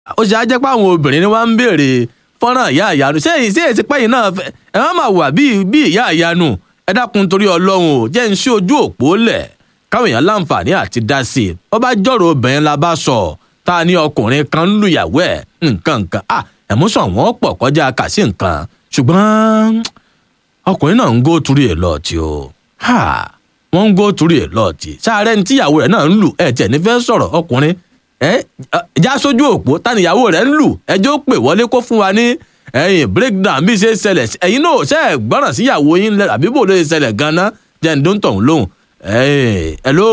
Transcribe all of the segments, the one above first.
ó ṣe á jẹ́ pé àwọn obìnrin ni wọ́n ń béèrè fọ́nrán ìyá ìyanu ṣé èyí ṣé èsì pẹ́yìn náà fẹ́ ẹ má máa wà bí bí ìyá ìyanu ẹ dákun torí ọlọ́run ò jẹ́ ń ṣí ojú òpó lẹ̀ káwọn èèyàn láǹfààní àti dá sí i wọ́n bá jọ̀rọ̀ obìnrin la bá sọ tá a ní ọkùnrin kan ń lùyàwó ẹ̀ nǹkan nǹkan à ẹ̀músàn wọn pọ̀ kọjá kà sí nǹkan ṣùgbọ́n ọkùnrin náà ń gó torí ẹ̀ lọ́ọ̀tì o wọ́n ń gó torí ẹ̀ lọ́ọ̀tì sáré ní tíyàwó rẹ̀ náà ń lù ẹ̀ tiẹ̀ ní fẹ́ sọ̀rọ̀ ọkùnrin ẹ já sójú òpó táníyàwó rẹ̀ ń lù ẹjọ́ pè wọlé kó fún wa ní ẹ̀yìn breakdown bí ṣe ṣẹlẹ̀ ẹ̀yin náà ṣe é gbọ́ràn síyàwó yín lẹ àbí bò ló ṣe ṣẹlẹ̀ ganan jẹ́ ń dún tọ̀hún lóhùn ẹ̀yìn hello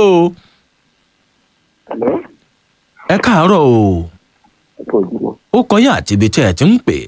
ẹ káàárọ̀ o ó kọyìn àti ibi tí ẹ ti ń pè.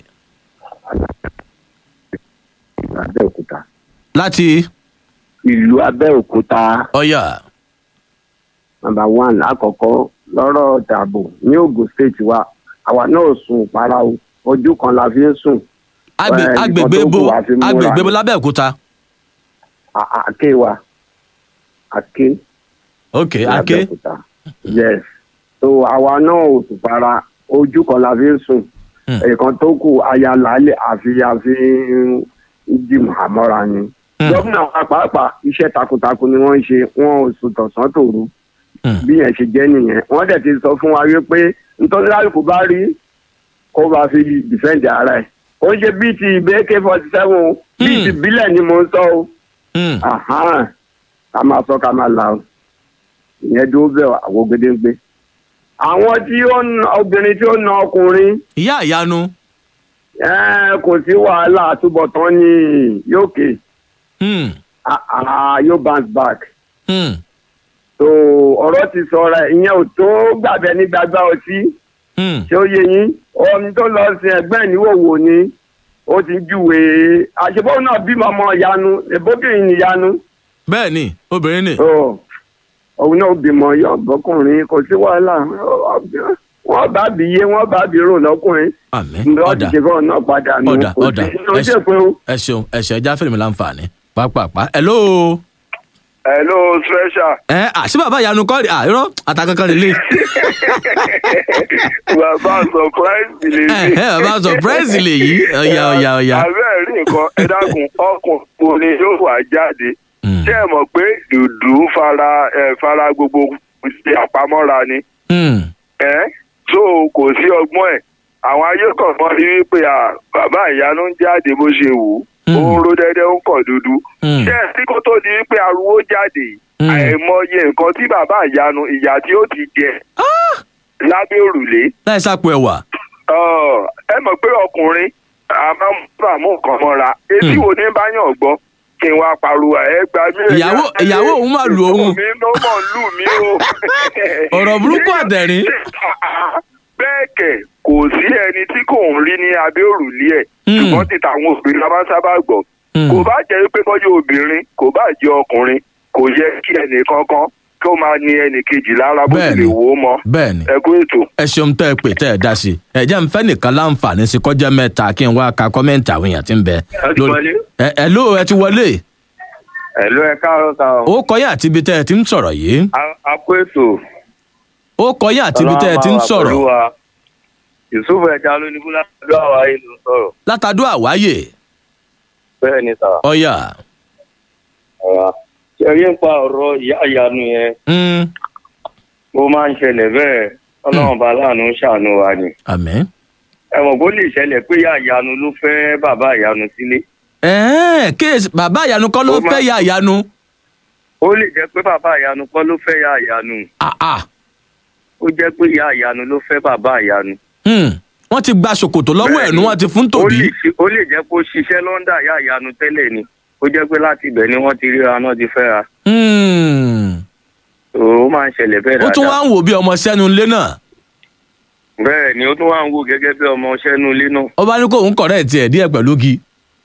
Abẹ́òkúta. láti ìlú Abẹ́òkúta ọyà nàmbà one àkọ́kọ́ lọ́rọ̀ dàbò ní Ògùn state wa àwa náà sùn para o ojú kan la fi ń sùn. Agbe- Eh, agbègbè nǹkan tó bo kù wá fi múra agbègbè bo ni. lábẹ́òkúta À- à- àké wa àké ok ní ake Abẹ́òkúta yes so àwa náà ò sùn para ojú kan la fi ń sùn Hmm. ẹ̀ẹ̀kan tó kù aya làálẹ̀ àfi àfi dìmọ̀ àmọ́ra ni. Hmm. gómìnà wa pàápàá iṣẹ́ takuntakun ni wọ́n ń ṣe wọn ò sùn tọ̀sán tòru Hmm. bí yẹn ṣe jẹ́ nìyẹn wọ́n dẹ̀ ti sọ fún wa wípé nítorí lálùkù bá rí kó bá fi dìfẹ́ǹdì ara ẹ̀ ó ń ṣe bíi ti ìbéèké forty seven o bíi Hmm. ti ìbílẹ̀ ni mo ń sọ o Hmm. Àhán. ká máa sọ ká máa là o ìyẹn dúró bẹ́ẹ̀ àwọn ògèdè ń gbé. àwọn tí ó ń obìnrin tí ó ń na ọkùnrin ìyá ìyanu ẹ́ẹ́, kò sí wàhálà àtúbọ̀tán ní yókè Hmm. yóò bounce back. Hmm. so ọ̀rọ̀ ti sọ̀rọ̀ ìyẹn ò tó gbàbẹ ní gbàgbá ọtí Hmm. ṣé ó yé yín ohun tó lọ sin ẹgbẹ́ ìníwòwò ni ó ti júwe àṣebọ́ náà bímọ ọmọ ìyanu ìbóbìnrin níyanu bẹ́ẹ̀ ni obìnrin ni so òun náà bímọ yọ bọ́kùnrin kò sí wàhálà wọ́n bá bí yé wọ́n bá bí rò lọ́kùnrin àmín lọ́ọ́ ti ọ̀dà ṣe fún ọ náà padà nù ọ̀dà kò ọ̀dà sí inú ṣe pé o. ẹ ṣeun ẹ ṣeun ẹja fẹ́mi láǹfààní pápápá hello hello special ẹ àṣì bàbá ìyanu kọ́ rí àìrọ́ àtàkankan lè lè bàbá surprise lè ẹ ẹ bàbá surprise lè yí ọ̀yà ọ̀yà ọ̀yà. abẹ́ẹ̀ rí nǹkan ẹ dákun ọkùnrin ni yóò wá jáde Hmm. ṣé ẹ mọ̀ pé dùdú fara ẹ fara gbogbo ṣe àpamọ́ra ni Hmm. ẹ so kò sí ọgbọ́n ẹ̀ àwọn ayé kọ̀ọ̀kan rí wípé à bàbá ìyanu ń jáde bó ṣe wù ú Hmm. ó ń ro dẹ́dẹ́ ó ń kọ̀ dúdú Hmm. ṣé ẹ sí kó tó di wípé ariwo jáde yìí Hmm. àìmọye nǹkan tí bàbá ìyanu ìyá tí ó ti jẹ lábẹ́ òrùlé láì sápò ẹwà Ọ, ẹ mọ̀ pé ọkùnrin a máa ń bá mú nǹkan mọ́ra etí Hmm. wo ní báyọ̀ gbọ́ kí n wá pariwo ẹ gba mí. Ìyàwó- ìyàwó òun máa lu òun. mi ló mọ̀ lù mí o. Ọ̀rọ̀ burúkú àtẹ̀rín. bẹ́ẹ̀ kẹ̀ kò sí ẹni tí kò ń rí ní abẹ́ òrùlé ẹ̀ Hmm. ṣùgbọ́n ti tàwọn obìnrin la máa ń sábà gbọ́ Hmm. kò bá jẹ́ pé bọ́jú obìnrin kò bá jẹ́ ọkùnrin kò yẹ kí ẹnì kankan kó máa ní ẹnì kejì lára bó ti Bẹ́ẹ̀ni. lè wò ó mọ́ bẹ́ẹ̀ ni ẹ kú ètò. ẹ ṣeun tẹ́ ẹ pè tẹ́ ẹ dá sí i ẹ jẹ́ n fẹ́ nìkan láǹfààní sí kọjá mẹ́ta kí n wá ka kọ́mẹ́ǹtì àwọn èèyàn tí ń bẹ. ti wọlé. ẹ ẹ ló ẹ ti wọlé ẹ̀lú ẹ káàárọ̀ ta ó kọyìn àti ibi tẹ́ ẹ ti ń sọ̀rọ̀ yìí a kó ètò ó kọyìn àti ibi tẹ́ ẹ ti ń sọ̀rọ̀ yusuf ẹja ló ní kúlá ló àwa yìí ló ń sọ̀rọ̀ látàdó àwáyè bẹ́ẹ̀ ni sà ọ̀yà ọ̀rọ̀ ṣe rí ń pa ọ̀rọ̀ ìyá ìyanu yẹn mm, ó máa ń ṣẹlẹ̀ bẹ́ẹ̀ ọlọ́run bá láàánú ṣàánú wa ni àmín. ẹ mọ̀ bó lè ṣẹlẹ̀ pé ìyá ìyanu ló fẹ́ bàbá ìyanu sílé ẹ̀ẹ́n kéèsì bàbá ìyanu kọ́ ló Ó máa- fẹ́ ya ìyanu ó lè jẹ́ pé bàbá ìyanu kọ́ ló fẹ́ ìyá ìyanu àà ó jẹ́ pé ìyá ìyanu ló fẹ́ bàbá ìyanu hmm, wọ́n ti gba ṣòkòtò lọ́wọ́ ẹ̀ Bẹ́ẹ̀ni. nu wọ́n ti fún ó tòbí lè ṣe- ó lè jẹ́ pé ó ṣiṣẹ́ lọ́ndà ìyá ìyanu tẹ́lẹ̀ ni ó jẹ́ pé láti ibẹ̀ ni wọ́n ti ríra náà ti fẹ́ra Hmm, ó máa ń ṣẹlẹ̀ bẹ́ẹ̀ ó tún dáadáa wá ń wò bí ọmọ sẹ́nu ilé náà bẹ́ẹ̀ ni ó tún wá ń wò gẹ́gẹ́ bí ọmọ ṣẹ́nu ilé náà ó bá ní kóun kọ̀rẹ́ tiẹ̀ díẹ̀ pẹ̀lú gi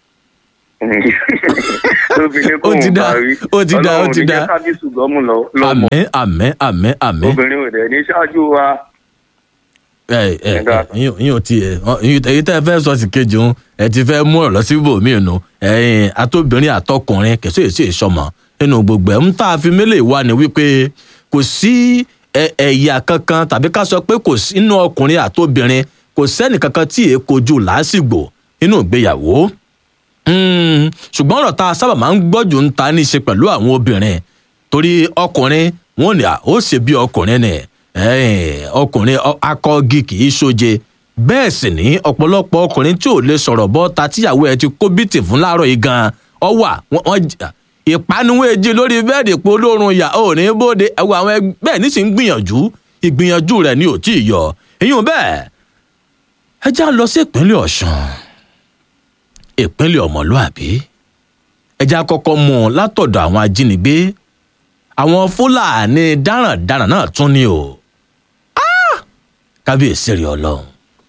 lóbìnrin Ó ti dá, ó ti dá, ó ti dá. ọlọ́run ní jẹ́ kábíyèsí gọ́mù lọ- lọ́mọ àmín àmín àmín àmín obìnrin ò dẹ̀ ní ṣáájú wa ẹ ẹ Ẹ̀dá. ẹ yín ò tí ẹ èyí tẹ́ ẹ fẹ́ sọ sí kejì òun ẹ ti fẹ́ mú ọ̀rọ̀ sí ibòmíì nù ẹ̀yin atóbìnrin àtọkùnrin kẹsí èsì ìsọmọ nínú gbogbo ẹ̀ ń tá a fi mélèé wá ni wípé kò sí ẹ- ẹ̀yà kankan tàbí ká sọ pé kò sí inú ọkùnrin àtobìnrin kò sẹ́nì kankan tí èé kojú làásìgbò nínú ìgbéyàwó Mm, ṣùgbọ́n ọ̀rọ̀ tá a sábà máa ń gbọ́jù ń ta ní í ṣe pẹ̀lú àwọn obìnrin torí ọkùnrin wọn ò ní à ó ṣe bí ọkùnrin ni ẹ̀ẹ́n, ọkùnrin ọ- akọgi kì í ṣoje bẹ́ẹ̀ sì ní ọ̀pọ̀lọpọ̀ ọkùnrin tí ò lè sọ̀rọ̀ bọ́ ta tíyàwó ẹ ti kó bìtì fún láàárọ̀ yìí gan ọ wà wọ́n- wọ́n j- ìpanuwé jí lórí bẹ́ẹ̀dì pé olórun yà ò ní bóde ẹ̀wọ̀ àwọn ẹgbẹ́ bẹ́ẹ̀ ní sì ń gbìyànjú ìgbìyànjú rẹ̀ ni ò tí ì yọ èyí ò bẹ́ẹ̀ ẹ já lọ sí ìpínlẹ̀ ọ̀ṣun ìpínlẹ̀ ọmọlúàbí ẹja kọ́kọ́ mú un látọ̀dọ̀ àwọn ajínigbé àwọn fúlàní darandaran náà tún ní o Ah! kábíyèsí rí ọlọ́run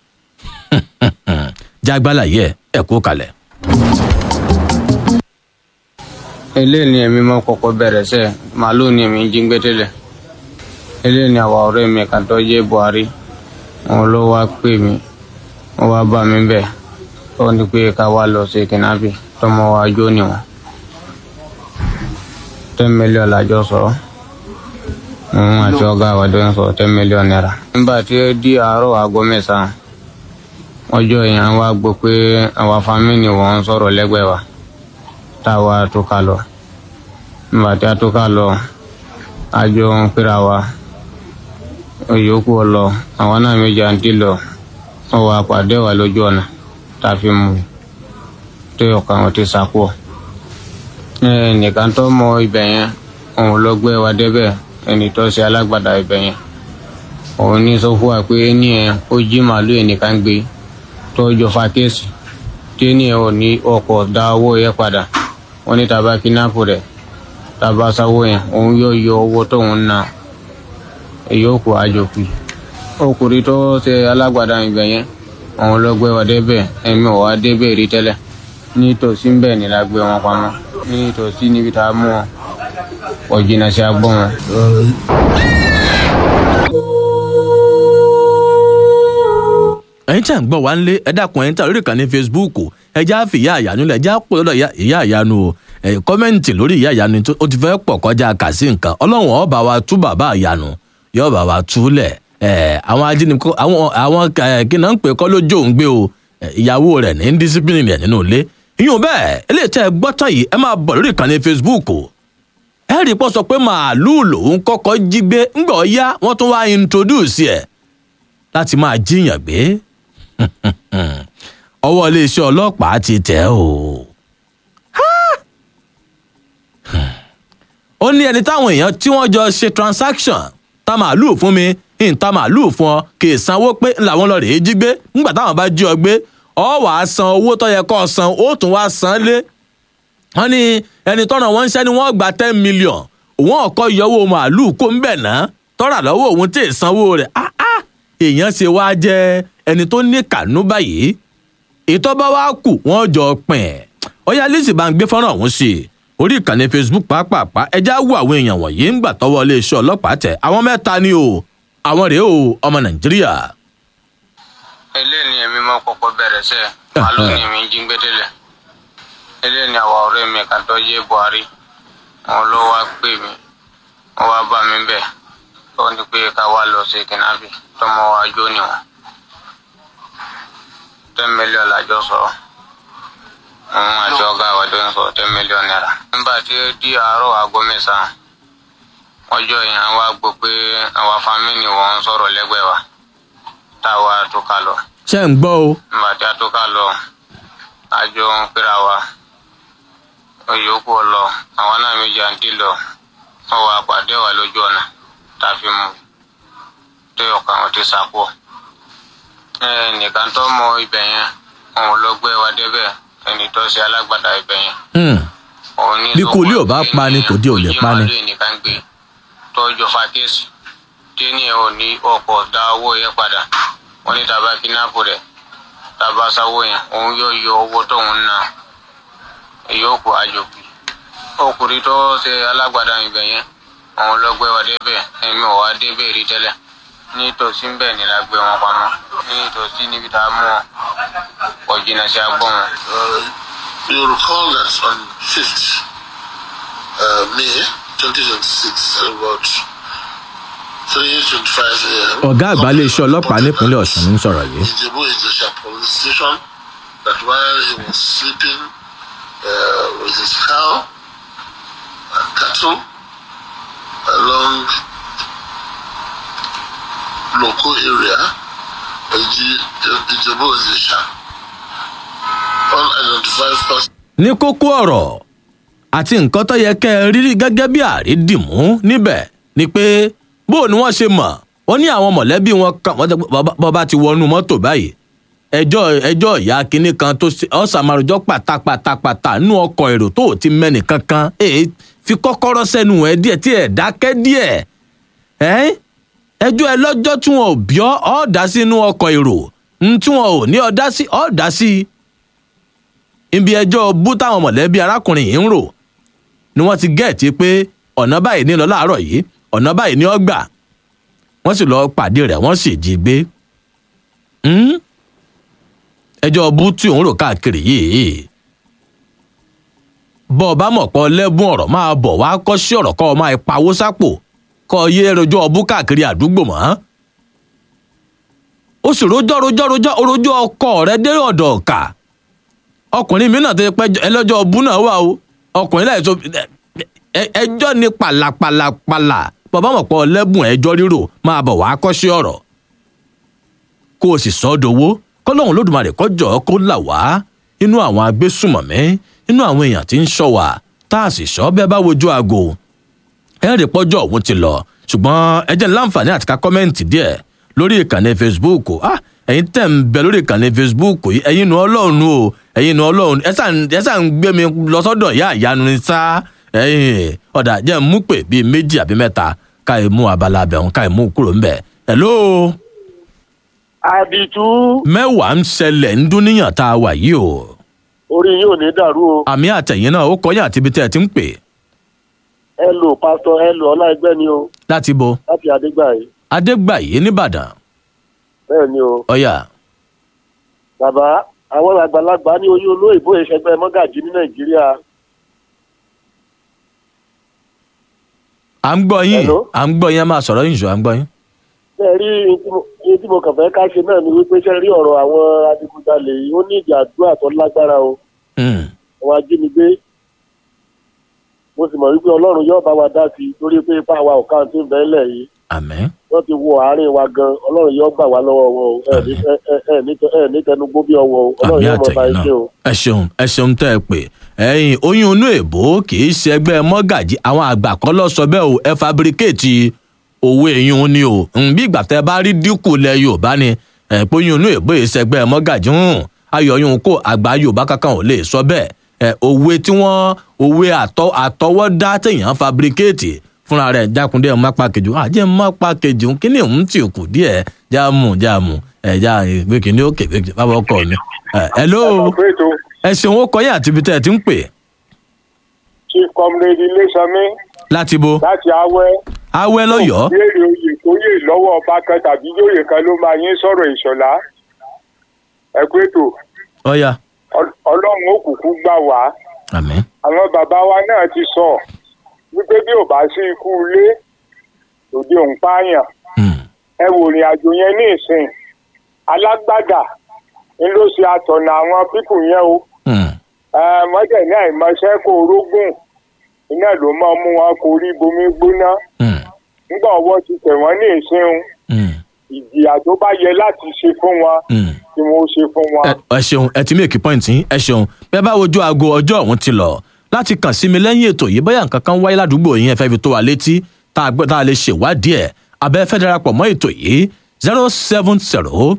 jágbálà yẹ ẹ kú kalẹ̀. eléyìí ni èmi máa kọ́kọ́ bẹ̀rẹ̀ sẹ́ màálù ni èmi ń jí gbé tẹ́lẹ̀ eléyìí ni àwa ọ̀rẹ́ mi kan tó jẹ́ buhari òun ló wá pè mí wọ́n wá bá mi bẹ̀ ó ní pé ká wá lọ sí kìnnábì tọmọ wa jó níwọ̀n ten million lájọ sọ òun àti ọ̀gá àwàdó ń sọ ten million naira. nígbà tí ó di àárọ̀ aago mẹ́sàn-án ọjọ́ yẹn wá gbọ́ pé àwa fámìlì wọn ń sọ̀rọ̀ lẹ́gbẹ̀ẹ́ wa táwa tó ká lọ nígbà tí a tó ká lọ a jọ ń pera wa òyòkù lọ àwọn náà méjì àǹtí lọ wọn wà pàdé wa lójú ọ̀nà tá a fi mú un tó ọkàn wọn ti sàkó nìkan tó mọ ibẹ̀ yẹn òun ló gbé wa débẹ̀ ẹni tó ṣe alágbàdá ibẹ̀ yẹn òun ní sọ fún wa pé ẹni yẹn ó jí màálù ẹnìkan gbé tó jọ fa kéèsì tí ẹni yẹn ò ní ọkọ̀ dá owó yẹn padà wọn ní tàbá kidnap rẹ̀ tàbá sáwó yẹn òun yóò yọ owó tóun ná ìyókù àjòkù ọkùnrin tó ṣe alágbàdá ibẹ̀ yẹn òun ló gbé wa débẹ̀ ẹ̀mí ò wá débẹ̀ rí tẹ́lẹ̀ nítòsí ń bẹ̀ ni la gbé wọn pamọ́ nítòsí níbi tá a mú wọn kò jìnnà sí agbọ́n wọn. ẹ̀yin tí à ń gbọ́ wá ń lé ẹ dákun ẹ̀yin tí à lórí ìkànnì facebook ẹ já fi ìyá àyànú lẹ̀ ẹ já pò lọ́dọ̀ ìyá- ìyá àyànú o ẹ̀ kọ́mẹ́ǹtì lórí ìyá àyànú tó ó ti fẹ́ pọ̀ kọjá kà sí nǹkan ọlọ́run ó bá wa tú bàbá àyànú yóò bá wa tú lẹ̀ ẹ̀ àwọn ajínigbé àwọn àwọn ẹ̀ kí náà ń pè kọ́ lójó ń gbé o ẹ̀, ìyàwó rẹ̀ ní discipline rẹ̀ nínú ilé ìyún bẹ́ẹ̀ eléyìí tẹ́ ẹ gbọ́ tán yìí ẹ máa bọ̀ lórí ìkànnì facebook o ẹ rí i pọ́ sọ pé màálùú lòun kọ́kọ́ jí gbé ńgbọ̀ yá wọ́n tún wá introduce ẹ̀ láti máa jíyàn gbé ọwọ́ iléeṣẹ́ ọlọ́pàá ti tẹ̀ ọ́ o. ó ní ẹni táwọn èèyàn tí wọ́n jọ ṣe transaction ta màálùú fún mi ń ta màálùú fún ọ kì í sanwó pé làwọn lọ rèé jí gbé nígbà táwọn bá jí ọ gbé ọ wàá san owó tó yẹ kó o san ó tún wá san lé wọ́n ní ẹni tọ́nà wọn ń ṣẹ́ ni wọ́n gba ten million òun ọ̀kọ́ yọwọ́ màálùú kó ń bẹ̀ ná tọ́ra lọ́wọ́ òun tí ì sanwó rẹ̀ ah ah èèyàn ṣe wá jẹ́ ẹni tó ní kànú báyìí ìtọ́ba wa kù wọ́n jọ pín ẹ̀ ọ̀yá lizzy bá ń gbé fọ́nrán ọ̀hún sí i orí ìkànnì facebook pàápàá ẹja wo àwọn èèyàn wọ̀nyí ń gbà tọwọ́ iléeṣẹ́ ọlọ́pàá tẹ̀ àwọn mẹ́ta ni o àwọn rèé o ọmọ nàìjíríà. eléyìí ni èmi máa kọ́kọ́ bẹ̀rẹ̀ sẹ́ màálù ni èmi ń jí gbé tẹ́lẹ̀ eléyìí ni àwa ọ̀rẹ́ mi kan tó jẹ́ buhari òun ló wá pè mí wọ́n wá bá mi bẹ̀ ó ní pé ká wá lọ sí kìnnábì tọmọ wa jó níwọ̀n ten million lájọ sọ òun àti ọ̀gá àwàdó ń sọ ten million naira. nígbà tí ó di àárọ̀ aago mẹ́sàn-án ọjọ́ yẹn wá gbọ́ pé àwa fámìlì wọn ń sọ̀rọ̀ lẹ́gbẹ̀ẹ́ wa táwa tó ká lọ ṣé ń gbọ́ o nígbà tí a tó ká lọ a jọ ń pera wa òyòkù lọ àwọn náà méjì àǹtí lọ wọn wà pàdé wa lójú ọ̀nà tá a fi mú tó ọkàn wọn ti sàkó nìkan tó mọ ibẹ̀ yẹn òun ló gbé wa débẹ̀ ẹni tó ṣe alágbàdá ibẹ̀ yẹn Hmm. òun ní Bí sọ kò lè ò pé bá pa ni, kò dé ò lè ojú pa ni. màálù nìkan gbé tọ́jọ́ fa kéèsì tí ní ò ní ọkọ̀ dá owó yẹn padà wọ́n ní tàbá kínápù rẹ̀ tàbá sáwó yẹn òun yóò yọ owó tóun ná ìyókù àjòkù ọkùnrin tó ṣe alágbàdá ibẹ̀ yẹn òun ló gbé wa débẹ̀ èmi ò wá débẹ̀ rí tẹ́lẹ̀ nítòsí ń bẹ̀ ni la gbé wọn pamọ́ nítòsí níbi tá a mú wọn kò jìnnà sí agbọ́n wọn. Uh, you recall that on 5th uh, May 2026, at about 3:25 a.m. ọ̀gá àgbà iléeṣẹ́ ọlọ́pàá nípínlẹ̀ ọ̀sùn ń sọ̀rọ̀ yìí. Ijebu Ijesha police station that while he was sleeping uh, with his cow and cattle along local area, Ije- Ijebu Ijesha, unidentified person. ní kókó ọ̀rọ̀ àti nǹkan tó yẹ kẹ́ ẹ rí gẹ́gẹ́ bí àrídìmú níbẹ̀ ni pé bó ni wọ́n ṣe mọ̀ wọ́n ní àwọn mọ̀lẹ́bí wọn kan wọ́n tẹ́ pé bàbá- bàbá ti wọnú mọ́tò báyìí ẹjọ́ ẹjọ́ ìyá kínní kan tó ṣe ọ̀sàmárùjọ́ pátápátápátá nú ọkọ̀ èrò tó ò ti mẹ́nì kankan èé fi kọ́kọ́rọ́ sẹ́nu ẹ̀ díẹ̀ tí ẹ̀ dákẹ́ díẹ̀ ẹ́ ẹjọ́ ẹ lọ́jọ́ tí wọn ò bí ọ́ ọ́ dá sínú ọkọ̀ èrò ń tí wọn ò ní ọ́ dá sí ọ́ dá sí i ibi ẹjọ́ bú táwọn mọ̀lẹ́bí arákùnrin yìí ń rò ni wọ́n ti gẹ̀ẹ́tì pé ọ̀nà báyìí ní lọ láàárọ̀ yìí ọ̀nà báyìí ní ọgbà wọ́n sì lọ pàdé rẹ̀ wọ́n sì jí gbé Hmm? ẹjọ́ bú tí òun rò káàkiri yìí bọ́ ọ bá mọ̀ pọ̀ lẹ́bùn ọ̀rọ̀ máa bọ̀ wá kọ́ sí ọ̀rọ̀ kọ́ ọ máa pawó sápò kọ́ ọ yé rojọ́ ọbú káàkiri àdúgbò mọ́ ó sì rojọ́ rojọ́ rojọ́ rojọ́ ọkọ rẹ dé ọ̀dọ̀ ọ̀kà ọkùnrin mi náà tó yẹ pé ẹlọ́jọ́ ọbú náà wà o ọkùnrin láì tó ẹ- ẹjọ́ ni pàlàpàlàpàlà bàbá mọ̀ pọ̀ lẹ́bùn ẹjọ́ rírò máa bọ̀ wá kọ́ṣẹ́ ọ̀rọ̀ kó o sì sọ ọ́ dowó kọ́lọ́hún lódùmarè kọjọ́ kó là wá inú àwọn agbésùmọ̀mí inú àwọn èèyàn tí ń ṣọ́ wa tá a sì ṣọ́ bẹ́ẹ̀ bá wojú aago ẹ rí pọ́jọ́ òun ti lọ ṣùgbọ́n ẹ jẹ́ láǹfààní àti ká kọ́mẹ́ǹtì díẹ̀ lórí ìkànnì facebook ah ẹ̀yin tẹ̀ ń bẹ lórí ìkànnì facebook yìí ẹ̀yin nu ọlọ́run o ẹ̀yin nu ọlọ́run ẹ sàn ẹ sàn ń gbé mi lọ sọ́dọ̀ ìyá ìyanu ni sá ẹ̀yin ọ̀dà jẹ́ ń mú pè bíi méjì àbí mẹ́ta ká ẹ mú abala abẹ̀hún ká ẹ mú kúrò ńbẹ̀ hello àdìtú mẹ́wàá ń ṣẹlẹ̀ ń dún níyàn tá a wà yìí o orí yóò ní dàrú o àmì àtẹ̀yìn náà ó kọyà àti ibi tẹ́ ẹ ti ń pè ẹ lò pásítọ ẹ lò ọláìgbẹ ni o láti bo láti adégbàyí adégbàyé nìbàdàn bẹẹ ni o ọ̀yà bàbá àwọn àgbàlagbà ní oyún olóyìnbó ìṣẹgbẹ mọgàjì ní nàìjíríà à ń gbọ́ yín Hello? à ń gbọ́ yín ẹ máa sọ̀rọ̀ yín ṣù à ń gbọ́ yín. ṣe rí ihun tí mo- ihun tí mo kàn fẹ́ ká ṣe náà ni wípé ṣe rí ọ̀rọ̀ àwọn adigunjalè yìí ó ní ìjà àdúrà tó lágbára o Hmm. àwọn ajínigbé mo sì mọ̀ wípé ọlọ́run yóò bá wa dá sí i torí pé ipá wa ò ká tí ń bẹ́ẹ̀ lẹ̀ yìí àmín wọ́n ti wo àárín wa gan ọlọ́run yóò gbà wá lọ́wọ́ wọn o ẹ ní ẹ- ẹ- ẹ ní tẹ- ẹ ní tẹnugbó bí ọwọ́ o ọlọ́run àmì yóò mọ̀ bá àtẹ̀yìn ẹ ṣe o. náà ẹ ṣeun ẹ ṣeun tẹ́ ẹ pè ẹ̀yin oyún inú èbó kì í ṣe ẹgbẹ́ mọ́gàjì àwọn àgbà kan lọ sọ bẹ́ẹ̀ o ẹ fabricate owó eyín ni o Hmm, bí ìgbà tẹ́ bá rí dínkù lẹ yorùbá ni ẹ pé oyún inú èbó yìí ṣẹgbẹ́ mọ́gàjì hùn ayọ̀ yún kó àgbà yorùbá kankan ò lè sọ bẹ́ẹ̀ ẹ òwe tí wọ́n òwe àtọ àtọwọ́dá téèyàn fabricate fúnra rẹ̀ jákúndé ẹ̀ má pa kejì wọn àjẹ́ má pa kejì wọn kíní òun tì kù díẹ̀ jáàmù jáàmù ẹ̀ já ìwé kìíní òkè bàbá ọkọ mi. ẹ hello Ọ̀pẹ̀tò ẹ ṣeun ó kọyìn àti ibi tẹ́ ẹ ti ń pè chief comrade Ilésanmí láti bo láti Awẹ́. awẹ́ lọ́yọ̀ọ́ Béèrè oyè tó yè lọ́wọ́ ọba kan tàbí yóyè kan ló máa yín sọ̀rọ̀ ìṣọ̀lá. Ẹ kú ètò ọ̀yà Ọl- Ọlọ́run ó kúkú gbà wá. àmín Àwọn bàbá wa náà ti sọ wípé bí ò bá sí ikú ilé òde òun pààyàn. Hmm. Ẹ wò rìn àjò yẹn ní ìsìn. Alágbádà ń ló ṣe àtọ̀nà àwọn pípù yẹn o. Hmm. mọ́tẹ̀ ní àìmọṣẹ́ kó orógùn iná ló máa mú wọn kó rí bomi gbóná Hmm. nígbà ọwọ́ ti tẹ̀ wọ́n ní ìsìn Hmm. ìjìyà tó bá yẹ láti ṣe fún wọn Hmm. tí wọ́n ṣe fún wọn. ẹ ẹ ṣeun ẹ ti make point yín ẹ ṣeun bẹ́ẹ̀ bá wojú aago ọjọ́ ọ̀hún ti lọ láti kàn sí mi lẹ́yìn ètò yìí bóyá nǹkan kan wáyé ládùúgbò yín ẹ fẹ́ fi tó wa létí tá a gbọ́ tá a lè ṣèwádìí ẹ̀ abẹ́ fẹ́ darapọ̀ mọ́ ètò yìí zero seven zero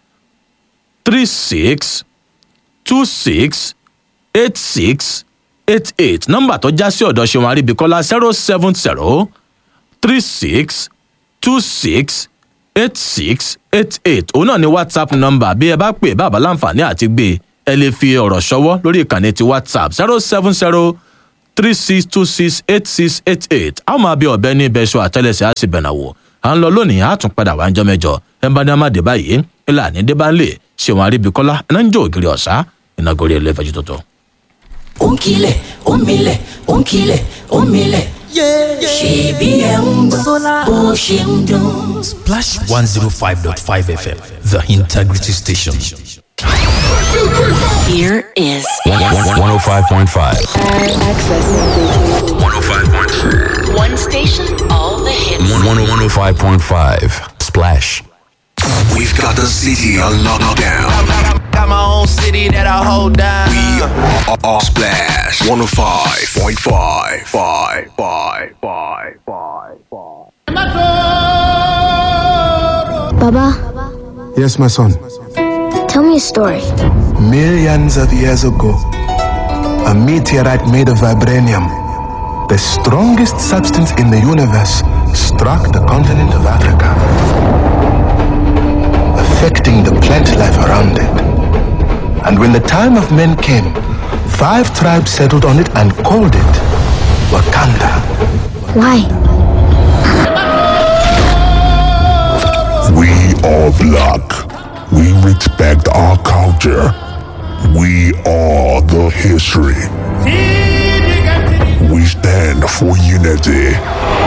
three six two six eight six eight eight nọ́mbà tó já sí ọ̀dọ̀ ṣẹ̀wọ̀n àríbíkọ́lá zero seven zero three six two six eight six eight eight òun náà ni whatsapp nọ́mbà bí ẹ bá pè bàbá láǹfààní àti gbé ẹ lè fi ọ̀rọ̀ ṣọwọ́ lórí ìkànnì ti whatsapp zero seven zero three six two six eight six eight eight a ó máa bí ọ̀bẹ ní ibẹ̀ ṣọ àtẹ́lẹsẹ̀ á sì bẹ̀nà wò à ń lọ lónìí á tún padà wá ń jọ mẹ́jọ ẹ bá ní amáde báyìí ìlànà ìdébánlé ṣèwọ̀n àríbíkọ́lá iná ń jó ògiri ọ̀sá ìnagòrí ẹlẹ́fẹ̀jú tuntun. ó ń kilẹ̀ ó ń milẹ̀ ó ń kilẹ̀ ó ń milẹ̀ ṣèbí ẹ̀ ń gbọ́ bó ṣe ń dún. Splash 105.5 FM, the integrity station. Here is 105.5. access. 105.5. One station, all the hits. 105.5. Splash. We've got the city on lockdown. Got my own city that I hold down. We are, are Splash 105.5. Five, five, five, five, five. Baba, Yes, my son. tell me a story. Millions of years ago, a meteorite made of vibranium, the strongest substance in the universe, struck the continent of Africa, affecting the plant life around it. And when the time of men came, five tribes settled on it and called it Wakanda. Why? We are black. We respect our culture. We are the history. We stand for unity.